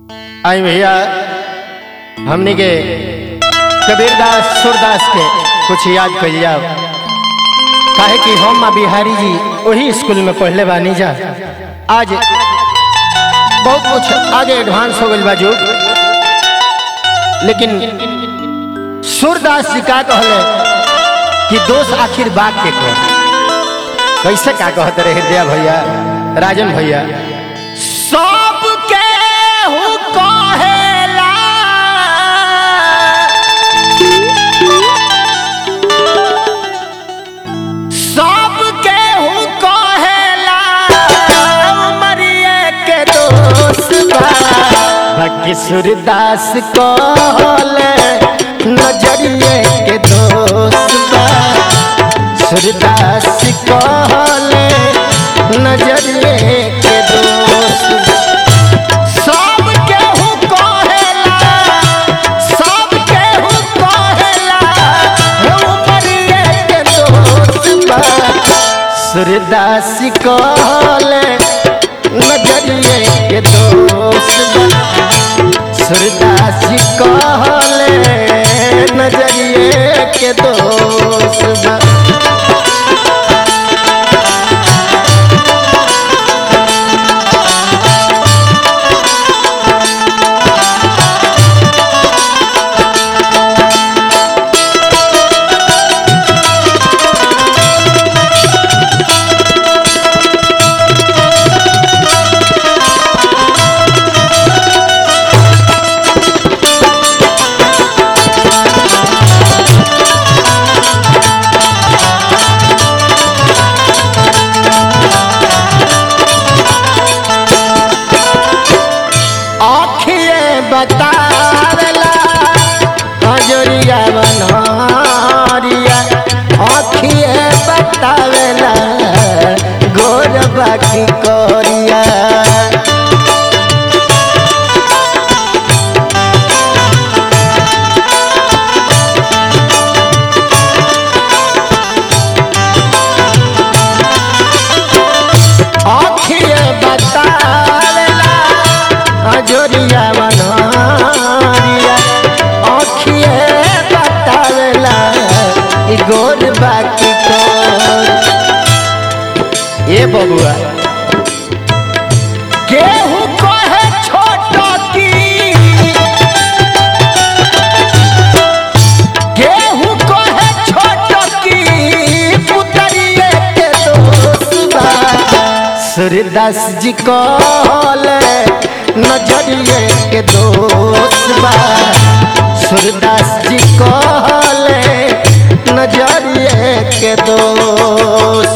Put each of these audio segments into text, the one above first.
आई भैया हमने के कबीरदास सूरदास के कुछ याद कर जाओ काहे कि हम माँ बिहारी जी वही स्कूल में पढ़ले बानी जा आज बहुत कुछ आगे एडवांस हो गई बाजू लेकिन सूरदास जी का कहले कि दोष आखिर बात के कह कैसे का कहते रहे हृदय भैया राजन भैया सबके हु कहेला सबके हु कहेला मरिए के दोस्त बा बाकी सूरदास कहले नजरिए के दोस्त बा सूरदास कहले नजरिए के दोस्त सब केहू कहेला सब केहू कहेला उमरिए के दोस्त बा सूरदास कहले नजरिए के दोस्त बा सूरदास कहले नजरिए के दोस्त बा आखिए बतावेला हजरिया बनहरिया आखिए बतावेला गोर बाकी करिया आखिए बतावेला अजोरिया बनहरिया आखिए बतावेला ई गोर बाकी कर ए बबुआ केहू कहे छोट की केहू कहे छोट की पुतरिए के दोस्त बा सूरदास जी कहले नजरिए के दोस्त बा सूरदास जी कहले नजरिए के दोस्त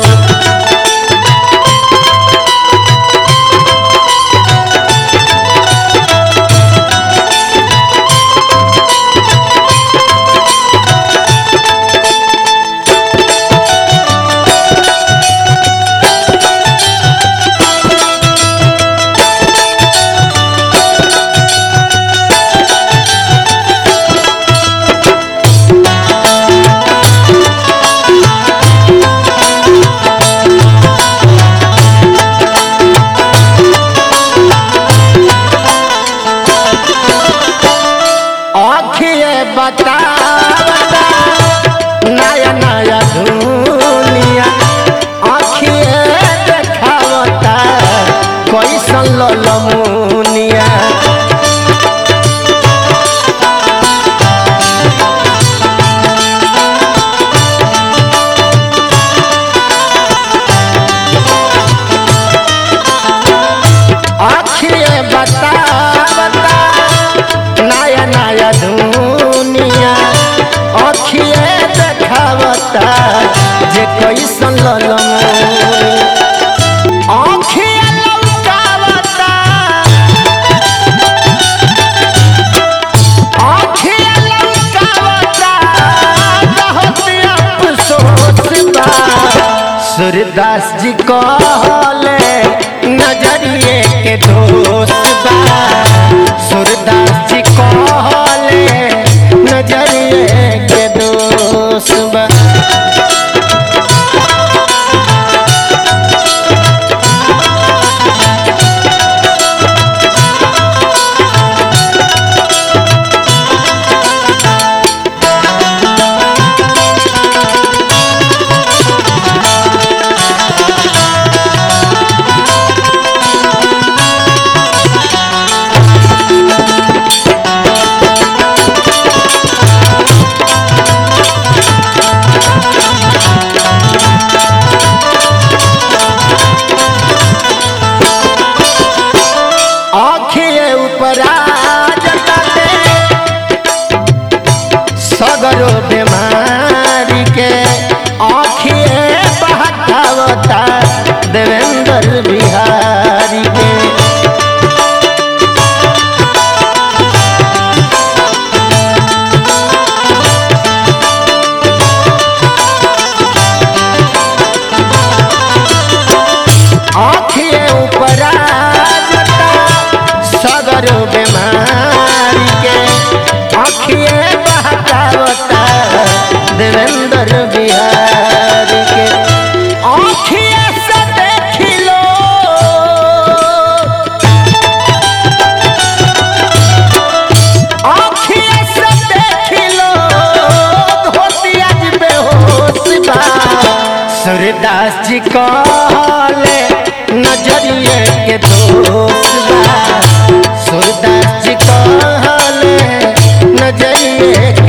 आखिए बतावता नया नया दुनिया आखिए देखावता कैसन ललमुनिया आखिए बतावता नया नया दुनिया अखिए देखावता जे कैसन ललमुनी अखिए लौकावता अखिए लौकावता बहुत अफसोस बा सूरदास जी कहले नजरिए के दोस्त बा सूरदास जी कहले नजरिए के दोस्त बा सगरो बीमारी के आँखिए बहकावता देवेंद्र बिहारी के आँखिए से देखी लो आँखिए से देखी लो धोती आज बेहोश बा सूर्यदास जी कहले नजरिए के दोष बा सूरदास जी कहले नजरिए